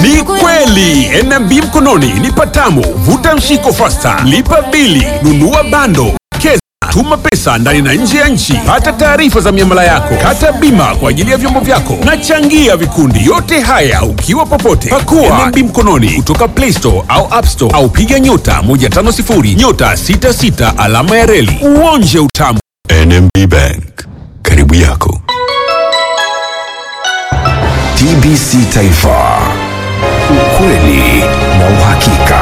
Ni kweli NMB mkononi ni patamu. Vuta mshiko fasta, lipa bili, nunua bando, keza, tuma pesa ndani na nje ya nchi, pata taarifa za miamala yako, kata bima kwa ajili ya vyombo vyako na changia vikundi. Yote haya ukiwa popote. Pakua NMB mkononi kutoka Play Store au App Store au piga nyota 150 nyota 66 alama ya reli uonje utamu. NMB Bank, karibu yako. TBC Taifa, ukweli na uhakika.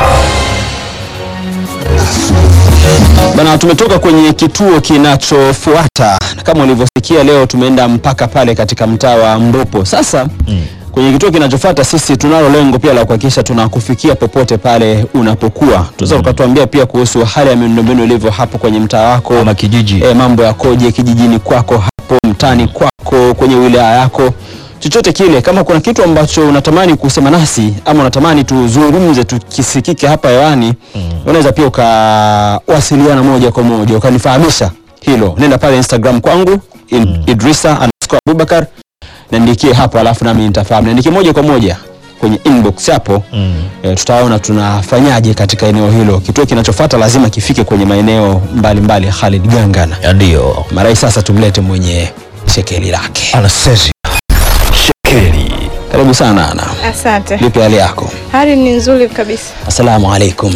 Bana, tumetoka kwenye kituo kinachofuata na kama ulivyosikia leo tumeenda mpaka pale katika mtaa wa Mbopo. Sasa kwenye kituo kinachofuata sisi tunalo lengo pia la kuhakikisha tunakufikia popote pale unapokuwa. Tunaweza ukatuambia pia kuhusu hali ya miundombinu ilivyo hapo kwenye mtaa wako Ama kijiji. e, mambo yakoje kijijini kwako hapo mtaani kwako kwenye wilaya yako chochote kile kama kuna kitu ambacho unatamani kusema nasi ama unatamani tuzungumze tukisikike hapa hewani unaweza pia ukawasiliana moja kwa moja ukanifahamisha hilo nenda pale instagram kwangu in, idrisa underscore abubakar niandikie hapo alafu nami nitafahamu niandikie moja kwa moja kwenye inbox hapo mm. e, tutaona tunafanyaje katika eneo hilo kituo kinachofuata lazima kifike kwenye maeneo mbalimbali Khalid Gangana Ya ndio. marai sasa tumlete mwenye shekeli lake Anastasia. Shekeli. karibu sana ana Asante. vipi hali yako Hali ni nzuri kabisa. assalamu alaikum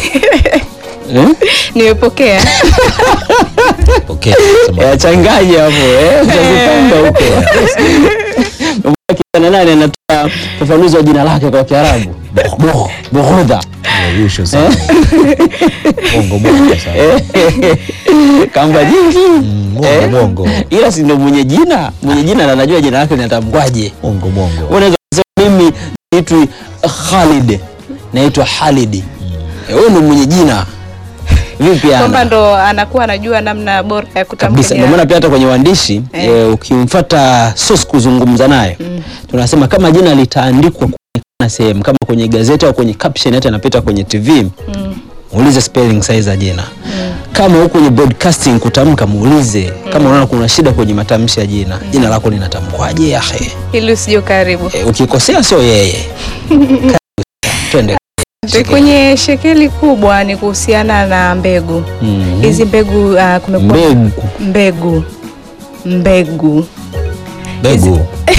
eh? Nimepokea. Okay. Sema. Eh, changanya hapo eh utazipanga huko kijana nani anatoa ufafanuzi wa jina lake kwa Kiarabu Bo- Bohodha Yusho sana. Bongo bongo sana. kamba jingi Bongo bongo. ila si ndo mwenye jina mwenye jina na anajua jina lake linatamkwaje Bongo bongo. unaweza kusema mimi naitwa Khalid naitwa Halidi Eh, wewe ndo mwenye jina vipi Kwamba ana ndo anakuwa anajua namna bora ya kutamka kabisa ndio jina. maana pia hata kwenye uandishi Eh. e, ukimfuata source kuzungumza naye tunasema kama jina litaandikwa kuonekana sehemu kama kwenye gazeti au kwenye caption hata inapita kwenye TV muulize spelling size za jina kama huko kwenye broadcasting kutamka muulize kama unaona kuna shida kwenye matamshi ya jina jina lako linatamkwaje yahe Ili usije ukaribu. e, ukikosea sio yeye Karibu. twende Kwenye shekeli kubwa ni kuhusiana na mbegu. Mhm. Hizi mbegu uh, kumekuwa mbegu mbegu mbegu Begu.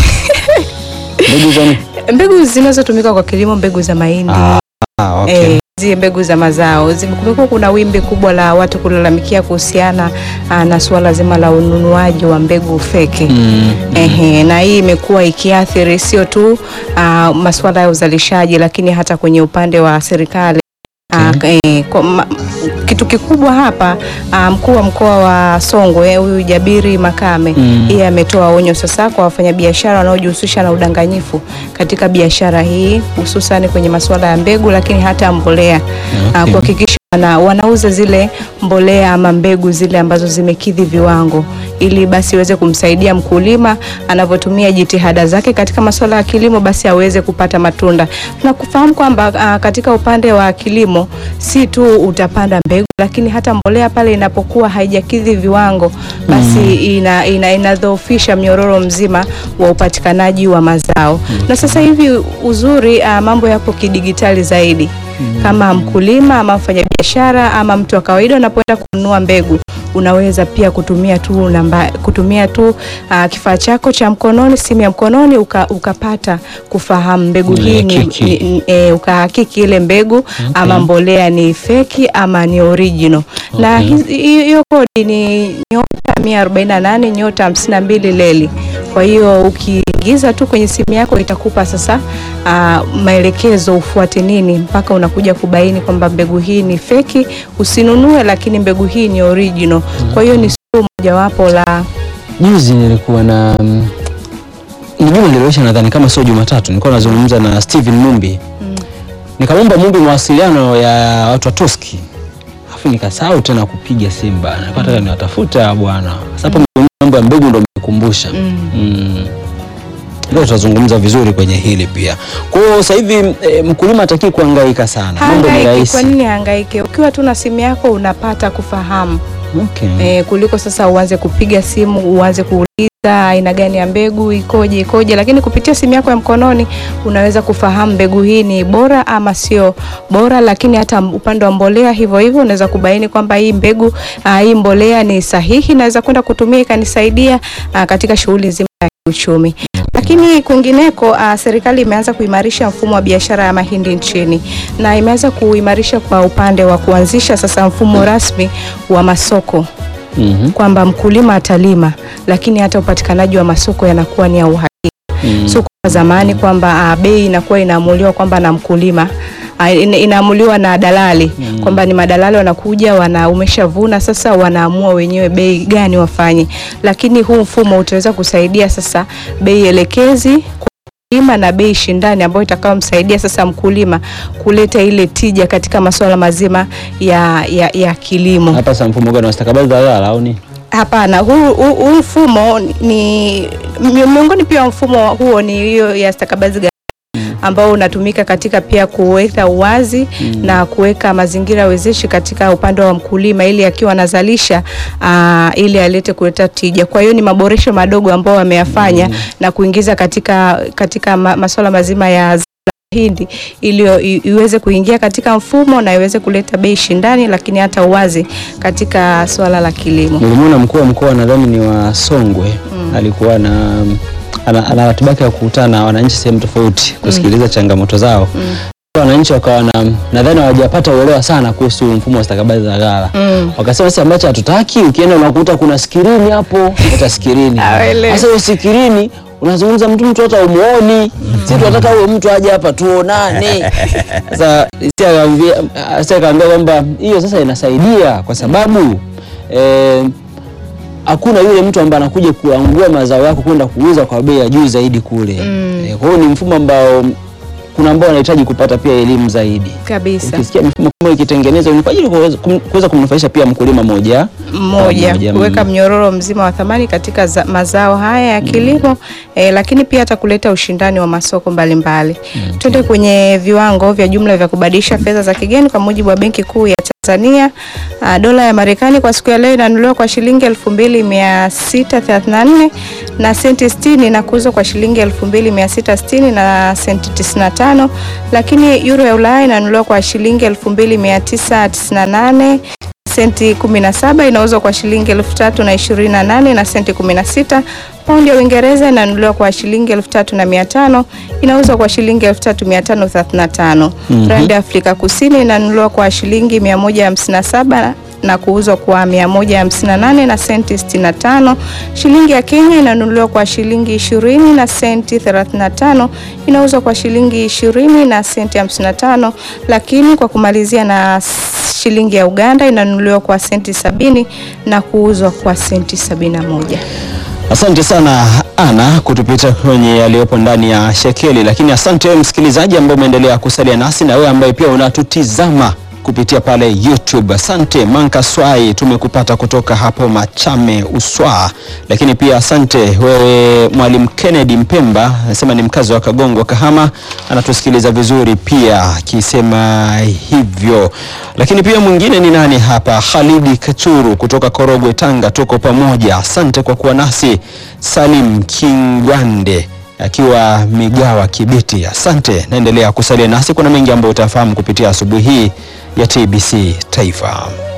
mbegu za nini? mbegu zinazotumika kwa kilimo, mbegu za mahindi ah, okay. Eh, hizi mbegu za mazao Zime- kumekuwa kuna wimbi kubwa la watu kulalamikia kuhusiana ah, na suala zima la ununuaji wa mbegu feki Mm. Ehe, na hii imekuwa ikiathiri sio tu ah, masuala ya uzalishaji lakini hata kwenye upande wa serikali Ah, eh, kwa ma, kitu kikubwa hapa ah, mkuu wa mkoa wa Songwe huyu Jabiri Makame Mm. yeye ametoa onyo sasa kwa wafanyabiashara wanaojihusisha na udanganyifu katika biashara hii hususan kwenye masuala ya mbegu lakini hata mbolea Ah, Okay. kuhakikisha wana, wanauza zile mbolea ama mbegu zile ambazo zimekidhi viwango ili basi iweze kumsaidia mkulima anavyotumia jitihada zake katika masuala ya kilimo basi aweze kupata matunda na kufahamu kwamba ah, katika upande wa kilimo si tu utapanda mbegu lakini hata mbolea pale inapokuwa haijakidhi viwango basi ina, ina, inadhoofisha mnyororo mzima wa upatikanaji wa mazao na sasa hivi uzuri ah, mambo yapo kidigitali zaidi kama mkulima ama mfanyabiashara ama mtu wa kawaida unapoenda kununua mbegu unaweza pia kutumia tu namba, kutumia tu uh, kifaa chako cha mkononi simu ya mkononi uka, ukapata kufahamu mbegu hii ni, Uhakiki. ni, ni e, ukahakiki ile mbegu ama mbolea ni feki ama ni original na Okay. hizi- hi- hiyo kodi ni nyota 148 nyota 52 leli kwa hiyo ukiingiza tu kwenye simu yako itakupa sasa uh, maelekezo ufuate nini mpaka unakuja kubaini kwamba mbegu hii ni feki usinunue lakini mbegu hii ni original kwa hiyo ni suluhu mojawapo la juzi nilikuwa na mm, ni juma lililoisha nadhani kama sio jumatatu nilikuwa nazungumza na Steven Mumbi nikamwomba Mumbi mawasiliano ya watu wa Toski alafu nikasahau tena kupiga simu bana nilikuwa nataka niwatafuta bwana sasa hapo mambo ya mbegu ndo nimekumbusha mm. Leo tutazungumza vizuri kwenye hili pia. Kwa hiyo sasa hivi e, mkulima hataki kuhangaika sana, mambo ni hangaike. rahisi. Kwa nini hangaike? Ukiwa tu na simu yako unapata kufahamu Okay. e, kuliko sasa uanze kupiga simu uanze kuuliza aina gani ya mbegu ikoje ikoje, lakini kupitia simu yako ya mkononi unaweza kufahamu mbegu hii ni bora ama sio bora. Lakini hata upande wa mbolea hivyo hivyo unaweza kubaini kwamba hii mbegu uh, hii mbolea ni sahihi, naweza kwenda kutumia ikanisaidia uh, katika shughuli nzima ya kiuchumi. Lakini kwingineko uh, serikali imeanza kuimarisha mfumo wa biashara ya mahindi nchini na imeanza kuimarisha kwa upande wa kuanzisha sasa mfumo rasmi wa masoko Mhm. kwamba mkulima atalima, lakini hata upatikanaji wa masoko yanakuwa ni ya uhakika. Mm. Sio kwa zamani kwamba ah, bei inakuwa inaamuliwa kwamba na mkulima ah, ina- inaamuliwa na dalali kwamba ni madalali wanakuja wana umeshavuna sasa wanaamua wenyewe bei gani wafanye, lakini huu mfumo utaweza kusaidia sasa bei elekezi kwa mkulima na bei shindani ambayo itakayomsaidia sasa mkulima kuleta ile tija katika masuala mazima ya, ya, ya kilimo. Hapa sasa mfumo gani wa stakabadhi za ghala au ni? Hapana, huu huu- huu mfumo ni mi- miongoni pia wa mfumo huo ni hiyo ya stakabadhi ghalani ambao unatumika katika pia kuweka uwazi na kuweka mazingira wezeshi katika upande wa mkulima ili akiwa anazalisha aa, ili alete kuleta tija. Kwa hiyo ni maboresho madogo ambao wameyafanya na kuingiza katika katika ma, masuala mazima ya zao la mahindi ili i- iweze kuingia katika mfumo na iweze kuleta bei shindani, lakini hata uwazi katika swala la kilimo. Nilimwona mkuu wa mkoa nadhani ni wa Songwe alikuwa na ana, ana ratiba yake ya kukutana na wananchi sehemu tofauti kusikiliza changamoto zao. Wananchi wakawa na nadhani hawajapata uelewa sana kuhusu mfumo wa stakabadhi za ghala. Wakasema sisi ambacho hatutaki, ukienda unakuta kuna skirini hapo, hata skirini. Hawaelewi. Sasa hiyo skirini unazungumza mtu mtu hata umuoni. Sisi tunataka huyo mtu aje hapa tuonane. Sasa sisi akaambia sisi akaambia kwamba hiyo sasa inasaidia kwa sababu eh, hakuna yule mtu ambaye anakuja kuangua mazao yako kwenda kuuza kwa bei ya juu zaidi kule. Eh, kwa hiyo ni mfumo ambao kuna ambao wanahitaji kupata pia elimu zaidi. Kabisa. Ukisikia mifumo kama ikitengenezwa ni kwa ajili ya kuweza- kum- kuweza kumnufaisha pia mkulima moja mmoja Mmoja, kuweka mm. mnyororo mzima wa thamani katika za, mazao haya ya kilimo eh, lakini pia hata kuleta ushindani wa masoko mbalimbali. Twende kwenye viwango vya jumla vya kubadilisha fedha za kigeni kwa mujibu wa Benki Kuu ya Tanzania. Uh, dola ya Marekani kwa siku ya leo inanunuliwa kwa shilingi 2634 na senti 60 na kuuzwa kwa shilingi 2660 na senti 95, lakini euro ya Ulaya inanunuliwa kwa shilingi 2998 senti 17 inauzwa kwa shilingi elfu tatu na ishirini na nane na senti 16. Paundi ya Uingereza inanunuliwa kwa shilingi elfu tatu na mia tano inauzwa kwa shilingi elfu tatu mia tano thelathini na tano. Randi ya Afrika Kusini inanunuliwa kwa shilingi 157 na kuuzwa kwa 158 na senti 65. Shilingi ya Kenya inanunuliwa kwa shilingi 20 na senti 35, inauzwa kwa shilingi 20 na senti 55, lakini kwa kumalizia na shilingi ya Uganda inanunuliwa kwa senti sabini na kuuzwa kwa senti sabini na moja. Asante sana Ana kutupita kwenye yaliyopo ndani ya shekeli, lakini asante wewe msikilizaji ambaye umeendelea kusalia nasi na wewe ambaye pia unatutizama kupitia pale YouTube. Asante Manka Swai, tumekupata kutoka hapo Machame Uswa, lakini pia asante wewe Mwalimu Kennedy Mpemba, anasema ni mkazi wa Kagongo Kahama, anatusikiliza vizuri pia akisema hivyo. Lakini pia mwingine ni nani hapa? Khalidi Kachuru kutoka Korogwe, Tanga, tuko pamoja. Asante kwa kuwa nasi. Salim Kingwande akiwa Migawa Kibiti, asante. Naendelea kusalia nasi, kuna mengi ambayo utafahamu kupitia asubuhi hii ya TBC Taifa.